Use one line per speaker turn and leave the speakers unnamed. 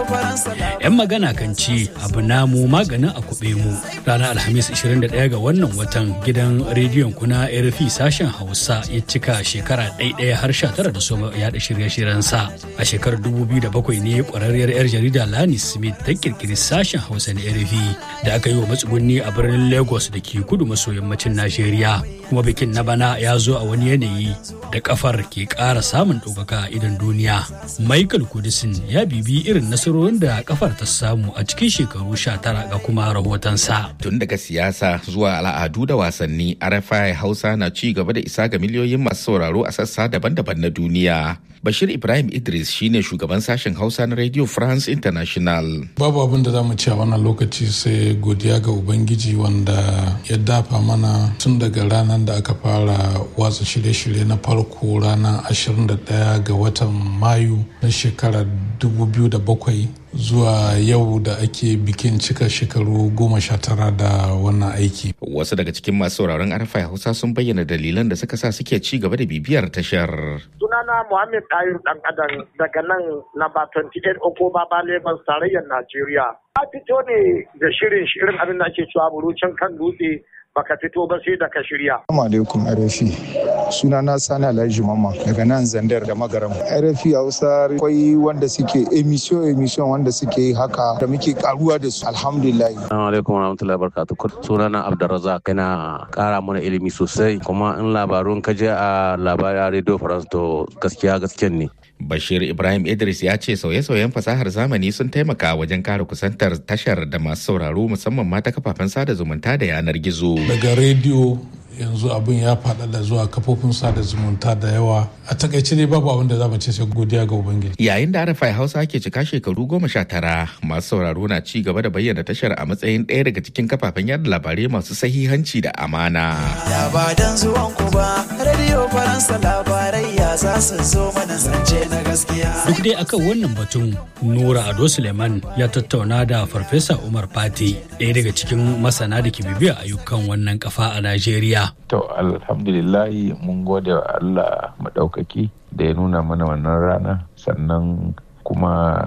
'Yan magana kan ce abu namu maganin a kuɓe mu. Ranar Alhamis 21 ga wannan watan gidan rediyon kuna RFI sashen Hausa ya cika shekara ɗaiɗaya har sha tara da soma yaɗa shirye-shiryen sa. A shekarar 2007 ne ƙwararriyar 'yar jarida Lani Smith ta kirkiri sashen Hausa na RFI da aka yi wa matsugunni a birnin Lagos da ke kudu maso yammacin Najeriya. Kuma bikin na bana ya zo a wani yanayi da kafar ke ƙara samun ɗaukaka a idan duniya. Michael Kudisin ya bibi irin nasarorin da kafar ta samu a cikin shekaru sha tara ga kuma rahotonsa.
Tun daga siyasa zuwa al'adu da wasanni, RFI Hausa na ci gaba da isa ga miliyoyin masu sauraro a sassa daban-daban na duniya. Bashir Ibrahim Idris shine shugaban sashen Hausa na Radio France International.
Babu abin da za mu ci a wannan lokaci sai godiya ga Ubangiji wanda ya dafa mana tun daga ranar da aka fara watsa shirye-shirye na farko ranar 21 ga watan Mayu na shekarar 2007 zuwa yau da ake bikin cika shekaru goma sha tara da wannan aiki.
Wasu daga cikin masu sauraron arfa Hausa sun bayyana dalilan da suka sa suke ci gaba da bibiyar tashar.
Sunana Muhammad Ayur Dan Adam daga nan namba 28 Okoba ba Lagos tarayyar Najeriya. A fito ne da shirin shirin abin da ake cewa burucin kan dutse baka fito ba sai da ka shirya.
Assalamu alaikum RFI. Suna na Sani Alhaji Mama daga nan Zandar da Magaram. RFI Hausa akwai wanda suke emission emission wanda suke yi haka da muke karuwa da su alhamdulillah.
Assalamu alaikum warahmatullahi wabarakatuh. Suna na Abdurrazzaq yana kara mana ilimi sosai kuma in labarun ka je a labarai Radio France to gaskiya gaskiyan ne.
Bashir Ibrahim Idris ya ce sauye-sauyen fasahar zamani sun taimaka wajen kare kusantar tashar da masu sauraro musamman ma ta kafafen sada zumunta da yanar gizo.
Daga rediyo yanzu abin ya faɗaɗa zuwa kafofin sada zumunta da yawa a takaice ne babu abin da za mu ce sai godiya ga ubangiji
yayin da arafai hausa ke cika shekaru goma sha tara masu sauraro na ci gaba da bayyana tashar a matsayin ɗaya daga cikin kafafen yada labarai masu sahihanci da amana
labaran zuwan ku ba radio faransa labarai ya za su zo mana zance na gaskiya
duk dai akan wannan batun nura ado suleiman ya tattauna da farfesa umar fati ɗaya daga cikin masana da ke bibiya ayyukan wannan kafa a najeriya
To alhamdulillahi mun gode wa Allah maɗaukaki da ya nuna mana wannan rana sannan kuma